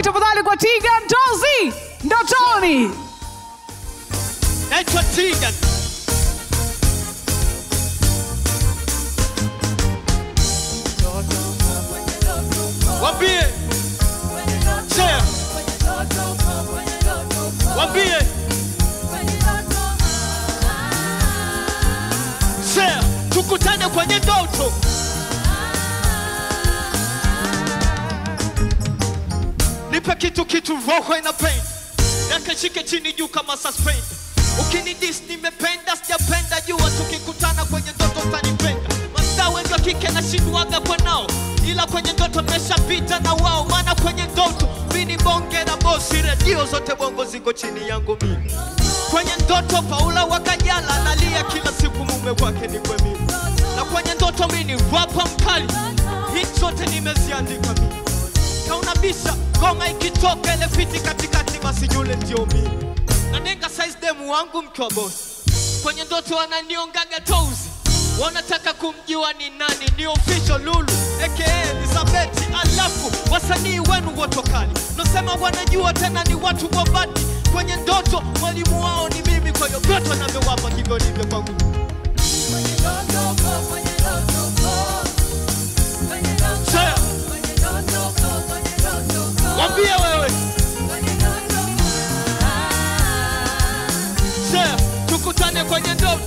makofi tafadhali kwa Tiga Ndozi ndotoni. naitwa Tiga. Wambie share, wambie share, tukutane kwenye ndoto. Nipe kitu kitu, roho ina pain, nakashike chini juu kama suspend. Ukinidis nimependa, sijapenda, jua tukikutana kwenye ndoto utanipenda. Mastaa wengi wa kike nashindwaga kwa nao, ila kwenye ndoto nimeshapita na wao, maana kwenye ndoto mini bonge na bosi, redio zote bongo ziko chini yangu mimi. Kwenye ndoto Paula Wakajala analia kila siku, mume wake ni kwa mimi, na kwenye ndoto mini rapa mkali, hit zote nimeziandika mimi kaunabisha ngoma ikitoka ile fiti katikati, basi yule ndio mimi. Nanenga size demu wangu mke wa bosi, kwenye ndoto wananiongaga tozi, wanataka kumjua ni nani, ni official Lulu aka Elizabeth, alafu wasanii wenu wote kali, nasema wanajua tena ni watu wa badi. Kwenye ndoto mwalimu wao ni mimi, kwa hiyo vyote wanavyowapa hivyo ndivyo kwangu. Share, Mwambie wewe Share, tukutane kwenye ndoto.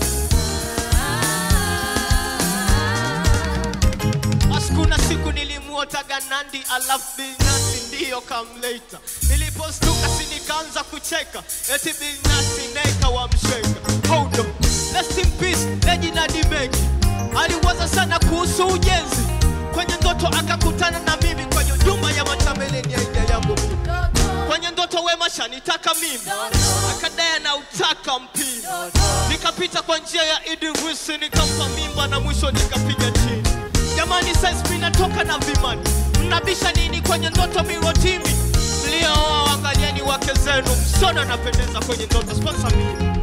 Askuna siku nilimuotaga Nandi alafu Bilnasi ndiyo kamleta. Nilipostuka si nikaanza kucheka eti Bilnasi neka wa msheka. Hold on, rest in peace Reginald Mengi aliwaza sana kuhusu ujenzi kwenye ndoto akakutana na mimi kwenye nyumba ya matambeleni ya idea yangu mimi kwenye ndoto Wema shanitaka mimi, akadai na utaka mpira, nikapita kwa njia ya Idi Wisi nikampa mimba na mwisho nikapiga chini. Jamani, saizi mimi natoka na vimani, mnabisha nini kwenye ndoto mirotimi? Mliooa waangalieni wake zenu, msona anapendeza kwenye ndoto, sponsor mimi.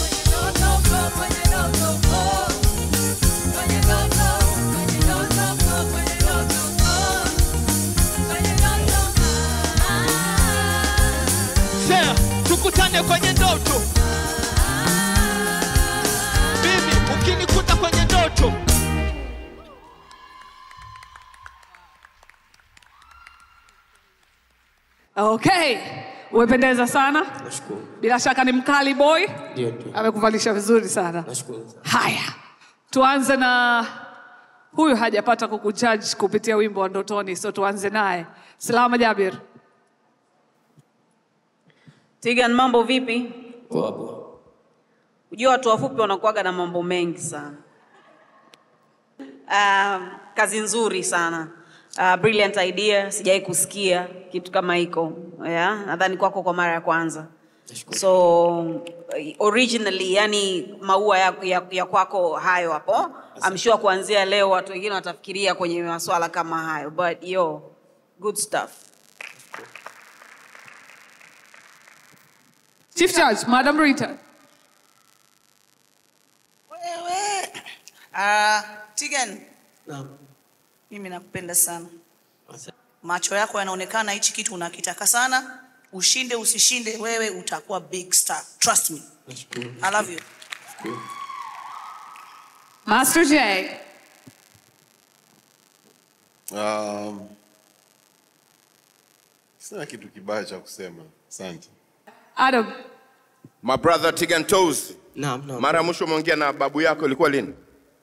Share, tukutane kwenye ndoto. Mimi ukinikuta kwenye ndoto Okay, umependeza sana. Nashukuru. Bila shaka ni mkali boy, Ndio, ndio. amekuvalisha vizuri sana. Nashukuru sana. Haya, tuanze na huyu hajapata kukujudge kupitia wimbo wa ndotoni, so tuanze naye. Salama Jabir. Tigan, mambo vipi? Poa poa. Ujua watu wafupi wanakuwaga na mambo mengi sana. Um, kazi nzuri sana. Uh, brilliant idea, sijai kusikia kitu kama hiko. Yeah, nadhani kwako kwa mara ya kwanza. Nashukuru. So originally, yani maua ya, ya, ya kwako hayo hapo. I'm sure kuanzia leo watu wengine watafikiria kwenye maswala kama hayo, but yo, good stuff. Chief Judge, Madam Rita. Wewe. Ah, Tigan, Naam. mimi nakupenda sana. Asante. Macho yako yanaonekana hichi kitu unakitaka sana. Ushinde usishinde, wewe utakuwa big star. Trust me. Nashukuru. I love you. Nashukuru. Master J. Um, sina kitu kibaya cha kusema. Asante. Adam. My brother Tigan Toes. Naam, naam. Mara ya mwisho umeongea na babu yako ilikuwa lini?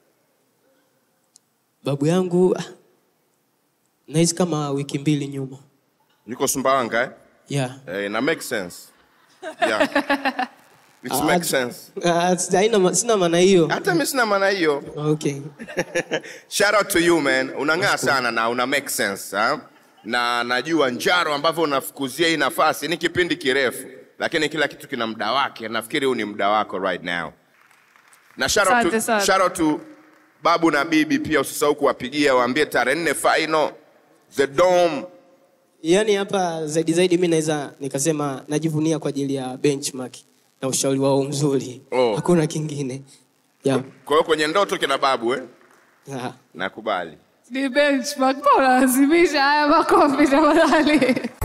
Babu yangu ah, nahisi kama wiki mbili nyuma. Yuko Sumbawanga eh? Yeah. Eh, na make sense. Yeah. It Ah, makes sense. ah, haina ma- sina maana hiyo. Hata mimi sina maana hiyo. Okay. Shout out to you man. Unang'aa sana na una make sense, ha? Na najua njaro ambavyo unafukuzia hii nafasi ni kipindi kirefu, lakini kila kitu kina muda wake. Nafikiri huu ni muda wako right now. Na shout out Asante to, sana. shout out to babu na bibi pia, usisahau kuwapigia, waambie tarehe nne final the dome. Yaani hapa zaidi zaidi mimi naweza nikasema najivunia kwa ajili ya benchmark na ushauri wao mzuri. Oh. Hakuna kingine. Yeah. Kwa hiyo kwenye ndoto kina babu eh? Ah. Nakubali. Ni benchmark. Mbona unalazimisha haya makofi tafadhali?